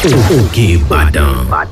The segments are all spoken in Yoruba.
òkè ìbàdàn.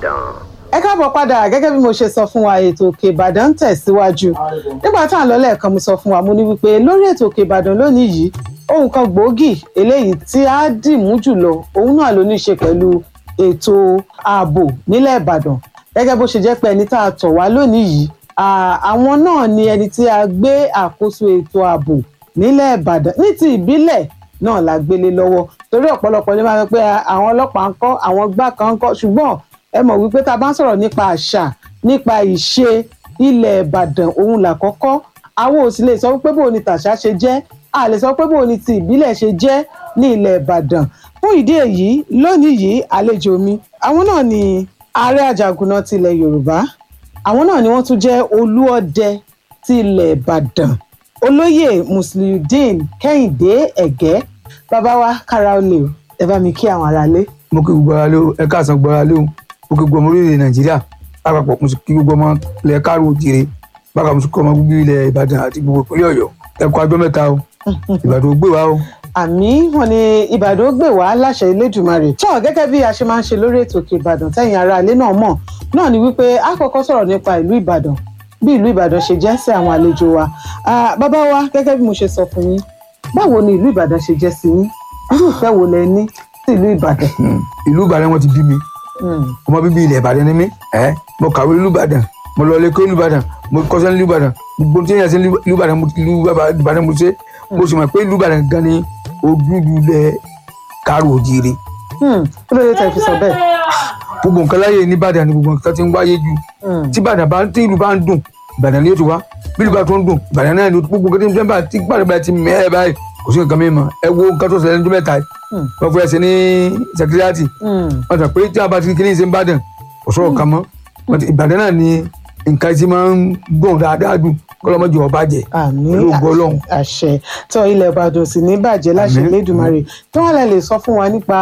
ẹ káàbọ̀ padà gẹ́gẹ́ bí mo ṣe sọ fún wa ètò òkè ìbàdàn ń tẹ̀síwájú nígbà tá à ń lọ lẹ́ẹ̀kan mo sọ fún wa mo ní wípé lórí ètò òkè ìbàdàn lónìí yìí ohun kan gbòógì eléyìí tí a dìmú jùlọ òun náà ló ní í ṣe pẹ̀lú ètò ààbò nílẹ̀ ìbàdàn gẹ́gẹ́ bó ṣe jẹ́ pé ẹni tá a tọ̀ wá lónìí yìí àwọn náà ni ẹni tí a gbé àkóso ètò ààbò nílẹ̀ ìbàdàn ní ti ìbílẹ̀ náà la gbélé lọ́wọ́ torí ọ̀pọ̀lọpọ̀ ní máa ń pẹ́ àwọn ọlọ́pàá ń kọ́ àwọn gbá kan ń kọ́ ṣùgbọ́n ẹ mọ̀ wípé tá a bá ń sọ̀rọ̀ nípa àṣà nípa ìṣe ilẹ̀ ìbàdàn òun làkọ́kọ́ àwọn ò sì lè sọ wípé bóun ni tàṣà ṣe jẹ́ a lè sọ pé bóun ni ti ìbílẹ̀ ṣe jẹ́ ní ilẹ̀ ìbàdàn fún ìdí èyí lónìí yìí àlejò mi àwọn náà ni ààrẹ àjàgùnà tilẹ̀ yorùbá àwọn náà ni wọ́n tún jẹ́ olúọdẹ ti ilẹ̀ ìbàdàn olóyè musliudeen kẹ́hìndé ẹ̀gẹ́ bàbá wa kára olè o ẹ bá mi kí àwọn aráalé. mo kí gbogbo ara lé o ẹ káàsán gbogbo ara lé o mo kí gbogbo ọmọ orílẹ̀ nàìjíríà lápapọ̀ mo sì kí gbogbo ọmọ ilẹ̀ káàró òjìrè bákan mo sì kí ọmọ gbogbo ilẹ̀ ìbàdàn àti gbogbo ìpínlẹ̀ ọ̀yọ́ ẹ kú ajọ́ mẹ́ta o ìbàdàn ò gbé wa o. àmì wọn ni ìbàdàn ó gbé wá láṣẹ ilédùmarè tó gẹ́gẹ́ bí a ṣe máa ń ṣe lórí ètò òkè ìbàdàn tẹ̀yìn aráalé náà mọ̀ náà ni wípé a kọ́kọ́ sọ̀rọ̀ nípa ìlú ìbàdàn bí ìlú ìbàdàn ṣe jẹ́ sí àwọn àlejò wa bàbá wa gẹ́gẹ́ bí mo ṣe sọ fún yín báwo ni ìlú ìbàdàn ṣe jẹ́ sí yín irú ìfẹ́ wo lẹ ní sí ìlú ìbàdàn. ìlú ìbàdàn wọn ti bí mi ọmọ bíbí ilẹ̀ ìbàdàn ni mí ẹ mo kàwé ìlú ìbàdàn mo lọ lẹ́kọ́ ìlú ìbàdàn mo kọ́ṣẹ́ ìlú ìbàdàn gbogbo tí yẹn ṣe ìlú ìbàdàn ìlú ìbàdàn mo ṣe mo sì mọ̀ pé ìlú ìbàdàn gan ni ojúlù lẹ̀ káàró òjìrè. kí ló dé tẹ̀ fi sọ bẹ́ẹ̀. gbogbo nǹkan láyé ní ìbàdàn ni gbogbo nǹkan ti ń wáyé ju tí ìbàdàn bá tí ìlú bá ń dùn ìbàdàn ni yóò ti wá bí ìlú bá tó ń dùn ìbàdàn náà ni gbogbo nǹkan tí ń bá tí ìbàdàn bá ti mẹ́ẹ̀ báyìí kò sí nǹkan mímọ́ ẹ wo nǹkan tó ṣẹlẹ̀ ní ọdún mẹ́ta yìí wọ́n fẹ́ ṣe ní sẹkírìàtì wọ́n sọ pé tí a bá ti kíní ṣe ń bàdàn kò sọ̀rọ̀ kan mọ́ ìbàdàn náà ni nǹkan tí máa ń dùn dáadáa dùn kọlọmọdé ọba jẹ pẹ̀lú ògbó Ọlọ́run. àṣẹ tó ilẹ̀ ìbàdàn sì ní bàjẹ́ láṣẹ Elédùmarè tí wọ́n lè lè sọ fún wa nípa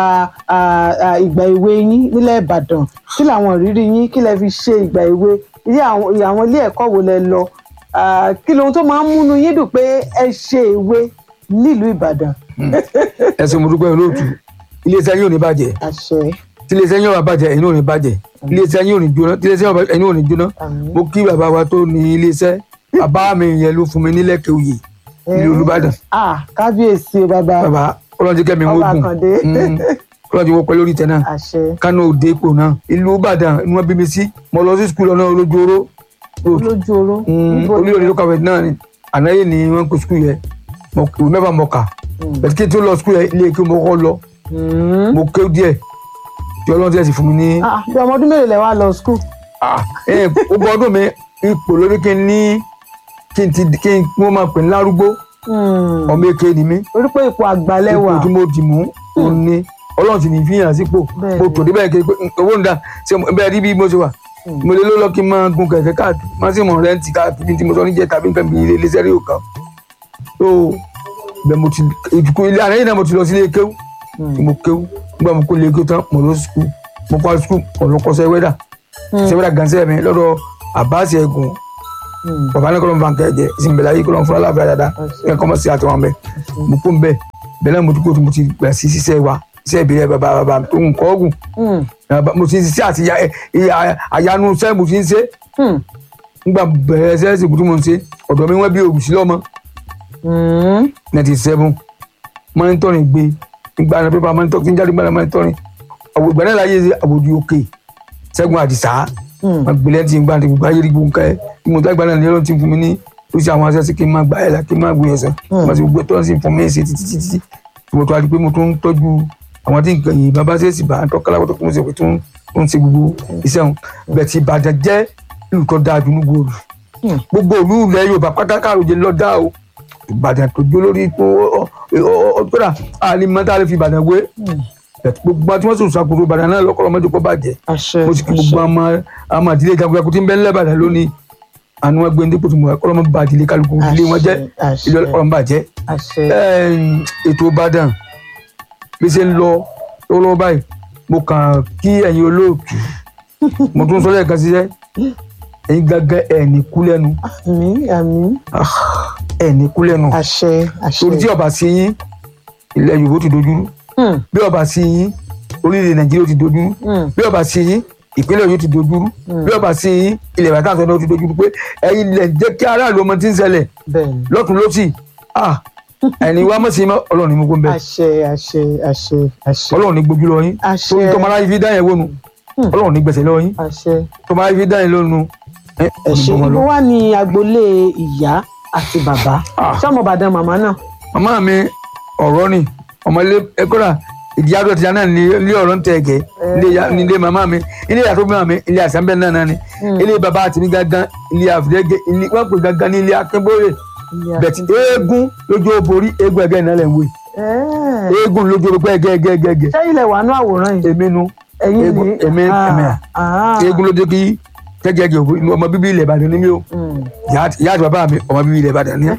ìgbà èwe yín nílẹ̀ ìbàdàn kí làwọn ìrírí yín kí lẹ fi ṣe ìgbà èwe àwọn ilé ẹ̀kọ́ wo lẹ lọ kí lohun tó máa ń múnú yín dùn pé ẹ ṣe èwe nílùú ìbàdàn. ẹ ṣé mo dúpẹ́ olóòtú iléeṣẹ́ yóò ní bàjẹ́ tí iléeṣẹ́ yóò bá bàjẹ́ ẹ̀yin ò ní bàjẹ́ iléeṣẹ́ yóò ní jóná tí iléeṣẹ́ ẹ̀yin ò ní jóná mo kí bàbá wa tó ní iléeṣẹ́ bàbá mi yẹn ló fún mi ní lẹ́kẹ̀ẹ́ òye ní olùbàdàn. kábíyèsí o bàbá bàbá ọlọ́run kẹ́mi wọ́n gùn ọlọ́run wọ́n pẹ́ lórí ìtẹ́ náà kánú òde ipò náà ìlú ìbàdàn ni wọ́n bí mi sí mo lọ sí skul ọ̀nà olójúoró olójúoró olóyè ló kàwé náà ni ànáyè ni wọ́n kó skul yẹn mo ìwé mẹ́fà mọ̀ kà bẹ̀tí kí n tó lọ skul yẹn ilé kí mo kọ́ lọ mo ké díẹ̀ tí ọlọ́run tiẹ̀ sì fún mi ní. bí ọmọ ọdún mélòó lẹ wá lọ skul. gbogbo ọdún mi ipò lórí kí n ní kí n ti kí n wọ́n máa pè ní lárúgbó ọmọ èké ni mí. orí pé ipò àgbàlẹ̀ wà. ipò tí mo dì mú òun ni ọlọ́run sì ní fi hàn sípò mo tò débẹ̀ kí owó ń da ṣe bẹ́ẹ̀ rí bí mo ṣe wà mo lè ló lọ kí n máa gun kẹ̀kẹ́ káàkiri má sì mọ̀ rẹ́ǹtì káàkiri tí mo sọ níjẹ́ tàbí nǹkan bí ilé iléeṣẹ́ rí òkan so bẹ́ẹ̀ mo ti ìdùkú ilé àná yìí náà mo ti lọ sí ilé kéwú tí mo kéwú nígbà mo kó ilé kéwú tán mo lọ sukú mo kọ́ sukú mo lọ kọ́ sẹ́wẹ́dà sẹ́wẹ́dà gansẹ́ mi lọ́dọ̀ àbáṣe ẹ̀gùn bàbá ní kọ́lọ́mù bànkẹ́ jẹ́ ìsìnbẹ̀lẹ̀ ayé kọ́lọ́mù fúnra láàbẹ̀ dáadáa ẹ̀ kọ́ mọ̀ sí àtọwọ́n bẹ́ẹ̀ mo kó ń bẹ́ẹ̀ bẹ́ẹ̀ náà mo ti kó mo ti gbà sí ṣiṣẹ́ wa iṣẹ́ ìbílẹ̀ bàbá bàbá tó ń kọ́ ọ̀gùn mo ti ń ṣiṣẹ́ àti àyanu iṣẹ́ mo ti ń ṣe nígbà bẹ̀rẹ̀ ẹsẹ̀ ẹ̀sìn tí mo ń ṣe ọ̀dọ̀ mi wọ́n bí ògùn sí lọ́mọ ninety seven monitoring gbé nígbà náà pépà monitoring tí ń jáde gbàdá monitoring àwọn ìgbà náà láyé àbòjú òkè ṣẹ́gun àdìsá wọn gbélé tí ń gbà ní gbogbo ayé rí gbogbo nǹkan ẹ̀ ìmọ̀ tó àgbà náà ní ọlọ́run ti fún mi ní oríṣi àwọn aṣẹ́ sí kí n máa gbà ẹ̀ la kí n máa gbé ẹ̀sán wọ́n ti gbogbo tó ń sì fún mi ṣe títí títí mo tó a di pé mo tún ń tọ́jú àwọn tí nǹkan yìí bàbá ṣe é sì bá ń tọ́ka láwọ́ tó kún un ṣe pé tó ń ṣe gbogbo iṣẹ́ wọn bẹ́ẹ̀ ti Ìbàdàn jẹ́ ìlú tó dáa dùnú gbòòrò gbogbo ìlú ilẹ̀ Yorùbá pátákà òjò lọ dá o Ìbàdàn tó jó lórí tó kódà àlè mọ́tà lè fi Ìbàdàn wé gbogbo àti wọn sọ ṣàkóso Ìbàdàn náà lọkọ ọmọdé kọ bàjẹ́ mo sì kí gbogbo àmọ́ àmọ́ àdílé jagunjagun tí ń bẹ ńlẹ̀ Ìbàdàn lónìí àni wọn gbé ndépò tó mọ ọlọmọ bá àdílé kálukú ilé wọn jẹ ilé ọlọmọ bàjẹ́ ètò Ìbàdàn bí ṣe ń lọ lọ́wọ́ báyìí mo kàn kí ẹ̀yin olóòtú mo tún sọ lẹ́ẹ̀kan ṣiṣẹ́ ẹ̀yin gángan ẹ̀ ní kú lẹ́nu àmín àmín ẹ̀ ní kú lẹ́nu àṣẹ àṣẹ torí tí ọba sí yín ilẹ̀ Yorùbá ti dojúrú bí ọba sí yín orílẹ̀ nàìjíríà ó ti dojú rú bí ọba sí yín ìpínlẹ̀ ọ̀yọ́ ti dojú rú bí ọba sí yín ilẹ̀ ìbàdàn àtọ́nà ó ti dojú rú pé ẹ̀yin lẹ̀ jẹ́ kí aráàlú ọmọ tí ń ṣẹlẹ̀ bẹ́ẹ̀ni lọ́tún lọ́sì ah ẹni wá mọ̀ sí mọ́ ọlọ́run ní mú kó ń bẹ̀ àṣẹ àṣẹ àṣẹ àṣẹ ọlọ́run ní gbójú lọ yín Àṣẹ. torí tọmọ aráyé fi dá yẹn wónu ọlọ́run ní gbẹ̀sẹ̀ lọ yín àṣẹ tọmọ aráyé fi dá yẹn lónu ẹ ẹ ṣe ọmọ lọ. ibo wà ní agboolé ìyá àti bàbá Ah. ṣọmọ Ìbàdàn màmá náà màmá mi ọ̀rọ̀ ni ọmọ ilé ẹ̀kọ́ra ìdí àdó ti náà ní ilé ọ̀rọ̀ ń tẹ̀ ẹ̀gẹ́ ilé ya- ní ilé màmá mi ilé ìyàtọ̀ màmá mi ilé àsánbẹ́ náà náà ni ilé bàbá àti ní gángan ilé àfìdẹ́gẹ́ ilé wọ́n pè gángan ní ilé akínbóyè bẹ̀tì eégún lójú oborí eégún ẹ̀gẹ́ náà lẹ̀ ń wé Ẹ́ẹ̀. eégún lójú oborí ẹ̀gẹ́ ẹ̀gẹ́ ẹ̀gẹ́ ẹ̀gẹ́ sẹ́yìn lẹ̀ wà ní àwòrán yìí èmi nu ẹ̀yin eégún ni èmi Ah, èmi à ah. eégún lójú kí gẹ́gẹ́ ẹ̀gẹ́ òbí ọmọ bíbí ilẹ̀ Ìbàdàn ni mí o Mm. ìyá ìyá àti bàbá mi ọmọ bíbí ilẹ̀ Ìbàdàn ni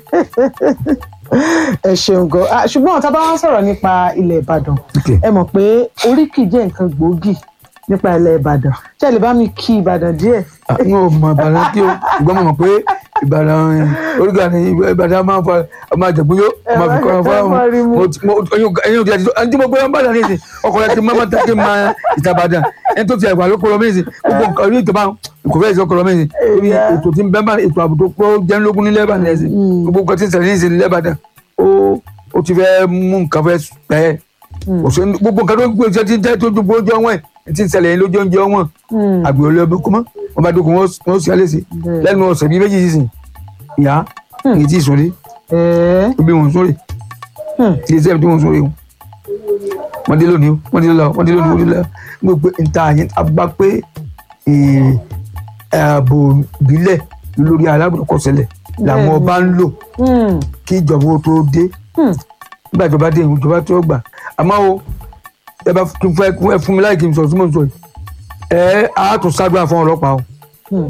ẹ ṣeun gan Ah, ṣùgbọ́n tá a bá wá sọ̀rọ̀ nípa ilẹ̀ Ìbàdàn Okay. ẹ mọ̀ pé oríkì jẹ́ nǹkan gbòógì nípa ilẹ̀ Ìbàdàn ṣé ẹ lè bá mi kí Ìbàdàn díẹ̀ n ò mọ ìbàdàn kí o ṣùgbọ́n mo mọ̀ pé ìbàdàn oríga ni ìbàdàn máa ń fa ọmọ àjẹ̀bú yó ọmọ àfikọ́ ọmọ fún ẹ má rí mu. ọmọ ẹyin òkè àti ẹni tí mo gbé wọn bàdàn nísìn ọkọ̀ rẹ̀ ti máa máa tẹ́kẹ́ máa ìtàbàdàn ẹni tó ti ẹ̀wà ló kọ́ lọ mẹ́sìn gbogbo nǹkan orí ìtọ́ba kò fẹ́ ìṣọ́ kọ́ lọ mẹ́sìn orí Yeah. ètò tí ń bẹ́ẹ̀ bá ètò ààbò tó pọ̀ jẹ́nlógún ní lẹ́bàdàn ẹ̀sìn gbogbo nǹkan tí ń ṣẹlẹ̀ ní ìsìn lẹ́bàdàn ó ó ti fẹ́ mú nǹkan fẹ́ pẹ́ òṣèlú gbogbo nǹkan tó ń gbé iṣẹ́ tí ń tẹ́ tó dùn bójú ọwọ́n ẹ̀ tí ń ṣẹlẹ̀ yẹn lójú oúnjẹ ọwọ́n Mm. àgbẹ̀ olè ọbẹ̀ kọ́mọ́ wọn bá dókun wọn sì alẹ́ sí Bẹ́ẹ̀. lẹ́nu ọ̀sẹ̀ bíi méjì sísìn ìyá èyí tí ì sórí Ẹ̀ẹ́. ibi wọn sórí Hmm. ilé iṣẹ́ tí wọn sórí o wọ́n dé lónìí o wọ́n dé lọ wọ́n dé lónìí wọ́n dé lọ wọ́n pe nta yẹn agbá pé eh, ààbò ìbílẹ̀ lórí alábòkọ̀sẹ̀lẹ̀ làwọn Bẹ́ẹ̀ni. ọba ń lò Mm. kí ìjọba ó tó dé Hmm. nígbà ìjọba dé ìjọba tó gbà àmọ́ o ẹ bá kí n fẹ́ ẹ fún mi láì kí n sọ tí mo ń sọ yìí ẹ á tún ṣàdúrà fún ọlọ́pàá o Hmm.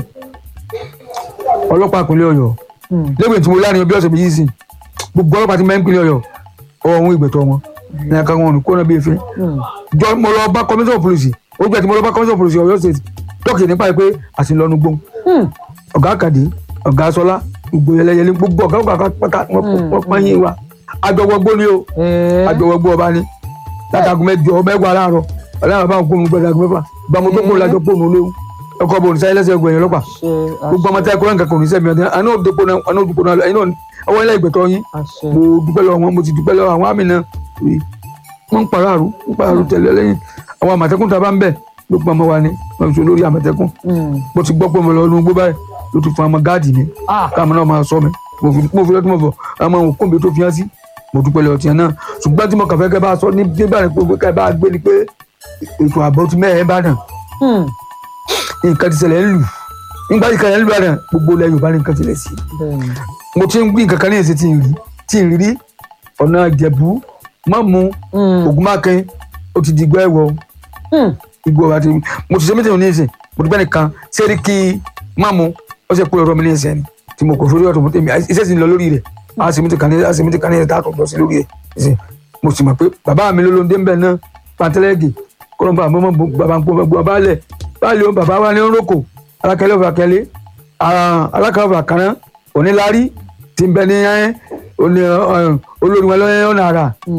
ọlọ́pàá ìpínlẹ̀ ọ̀yọ́ Hmm. lẹ́gbẹ̀ẹ́ tí mo láàrin bí ọ̀sẹ̀ méjì sí gbogbo ọlọ́pàá ti máa ń ìpínlẹ̀ ọ̀yọ́ ọ̀hún ìgbẹ̀tọ̀ wọn ní aka wọn kó náà bí efe Hmm. jọ mo lọ bá commissioner of police ó gbẹ tí mo lọ bá commissioner of police ọ̀yọ́ state dọ́kì nípa ẹ̀ pé àsìlọ́nu gbóhùn Hmm. ọ̀gá àkàdé ọ̀gá sọlá gbogbo yẹlẹyẹlẹ gbogbo ọ̀gá ọ̀gá pátá wọn pọ́n wa àjọwọ́gbó ni o Ẹ̀ẹ́. àjọwọ́gbó ọba ni látàgùn mẹ́jọ mẹ́wàá láàárọ̀ ọlọ́run bá ń kó nu gbọdọ̀ àgùn mẹ́fà gbàmọ́ tó kó lájọ pọ̀ nù léwu ọkọ̀ bò ní sáyẹ́ lẹ́sẹ̀ gbẹ̀yìn ọlọ́pàá Àṣẹ, gbogbo ọmọ tí a kọ́ nǹkan kan ò ní sẹ́mi ọdún àná òdòpó náà àná òdòpó náà ẹ̀yin náà ọwọ́ ilé ìgbẹ̀tọ̀ yín àṣẹ. mo dúpẹ́ lọ́wọ́ wọn mo ti dúpẹ́ lọ́wọ́ àwọn àmì náà rí wọ́n ń pàrọ̀ ń pàrọ̀ tẹ̀lé lẹ́yìn àwọn àmọ̀tẹ́kùn tá a bá ń bẹ̀ ló pa ọmọ wa ni wọ́n fi so lórí àmọ̀tẹ́kùn Hmm. mo ti gbọ́ pé mo lọ inú gbó báyìí ló ti fún ọmọ gáàdì mi Ah. káàmù náà máa sọ mi mo fi mo fi lọ́tún mo fọ ọmọ òkú mi tó fi hàn sí mo dúpẹ́ lọ́wọ́ tiẹ̀ náà ṣùgbọ́n tí mo kàn fẹ́ kẹ́ bá sọ ní nígbà ní pé kẹ́ bá gbé ni pé ètò ààbò ti mẹ́ẹ̀ẹ́ bá dàn Hmm. nǹkan ti ṣẹlẹ̀ ń lù nígbà tí kẹlẹ̀ ń lù bá dàn gbogbo ilẹ̀ Yorùbá ní nǹkan ti lẹ̀ sí Bẹ́ẹ̀ni. mo ti ń gbé nǹkan kan ní èsì tí ń rí tí ń rí ọ̀nà ìjẹ̀bú mọ́mú Hmm. ògùnmákin ó ti di igbó ẹ̀wọ̀ Hmm. igbó àti mo ti ṣe mítìmù ní ìsìn mo ti bẹ́ẹ̀ nìkan sẹ́rí kí mọ́mú ó ṣe pé ọ̀rọ̀ mi ní ìsìn ni tí mo kò sórí ọ̀tọ̀ mo tẹ̀mí iṣẹ́ sì ń lọ lórí rẹ̀ a sì mítì kan ní a sì mítì kan ní ẹ̀ta àtọ̀tọ̀ sí lórí rẹ̀ ìsìn mo sì mọ̀ pé bàbá mi lólóńdé ń bẹ̀ náà pàtẹ́lẹ́gì kọ́lọ́mbà àmọ́ bàbá ń pọ́ bàbá balẹ̀ báyìí bàbá wa ní rókò alákẹ́lẹ́ òfò àkẹ́lẹ́ alákẹ́lẹ́ òfò àkàrán onílárí ti ń bẹ ní olórí wọn lọ́yẹ́ ọ̀nà àrà